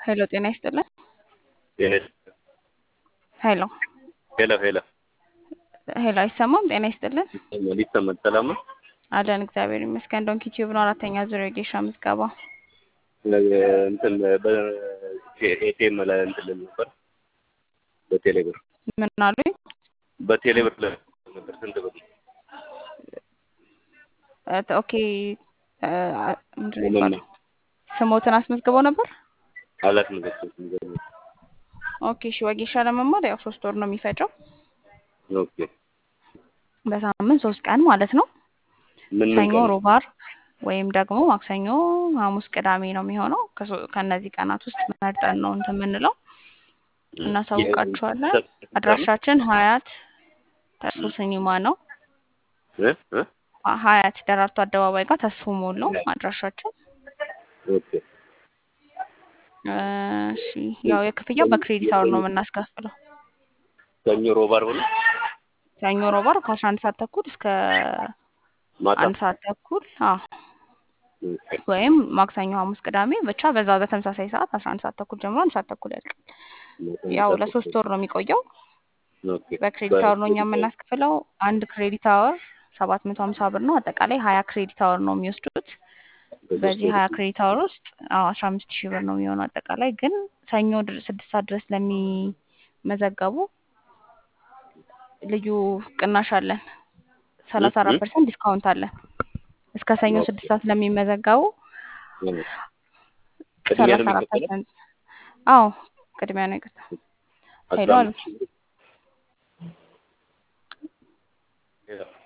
ሄሎ ጤና ይስጥልን። ጤና ሄሎ ሄሎ ሄሎ ሄሎ አይሰማም? ጤና ይስጥልን ይሰማል ይሰማል። ሰላም ነው። አለን እግዚአብሔር ይመስገን። ዶንኪ ቲዩብ ነው አራተኛ ዙር የጌሻ ምዝገባ። እንትን በኤቲኤም ላይ እንትን ልል ነበር በቴሌብር ምን አሉኝ? በቴሌብር ላይ ነበር ስንት ብር ነው? እ- ኦኬ እ፣ ምንድን ነው የሚባለው? ስሞትን አስመዝግበው ነበር። አላስመዘገብኩም። የሚገርምህ። ኦኬ እሺ። ወጌሻ ለመማር ያው ሶስት ወር ነው የሚፈጀው ኦኬ በሳምንት ሶስት ቀን ማለት ነው። ምን ምን ሰኞ፣ ቀን? ሮብ፣ ዓርብ ወይም ደግሞ ማክሰኞ፣ ሐሙስ፣ ቅዳሜ ነው የሚሆነው። ከሶ- ከእነዚህ ቀናት ውስጥ መርጠን ነው እንትን የምንለው እናሳውቃችኋለን። አድራሻችን ሀያት ተስፎ ሲኒማ ነው። እ እ ሀያት ደራርቱ አደባባይ ጋር ተስፎ ሞል ነው አድራሻችን። ኦኬ እ፣ እሺ ያው የክፍያው በክሬዲት አወር ነው የምናስከፍለው። ሰኞ፣ ሮብ፣ ዓርብ ነው ሰኞ፣ ሮብ፣ ዓርብ ከአስራ አንድ ሰዓት ተኩል እስከ ማታ። አንድ ሰዓት ተኩል አዎ ኦኬ ወይም ማክሰኞ፣ ሐሙስ፣ ቅዳሜ ብቻ በዛ በተመሳሳይ ሰዓት አስራ አንድ ሰዓት ተኩል ጀምሮ አንድ ሰዓት ተኩል ያልቃል። ያው ለሶስት ወር ነው የሚቆየው። ኦኬ በክሬዲት አወር ነው እኛ የምናስከፍለው። አንድ ክሬዲት አወር ሰባት መቶ ሀምሳ ብር ነው። አጠቃላይ ሀያ ክሬዲት አወር ነው የሚወስዱት። በዚህ ሀያ ክሬዲት አወር ውስጥ አዎ አስራ አምስት ሺህ ብር ነው የሚሆነው አጠቃላይ። ግን ሰኞ ድር- ስድስት ሰዓት ድረስ ለሚመዘገቡ ልዩ ቅናሽ አለን። ሰላሳ አራት ፐርሰንት ዲስካውንት አለን። እስከ ሰኞ ስድስት ሰዓት ለሚመዘገቡ ቅድሚያ ሰላሳ ነው አራት የሚከፈለው? ፐርሰንት አዎ ቅድሚያ ነው ይቅርታ። ሄሎ አስራ አሉ አምስት ሺህ ብር። ሄሎ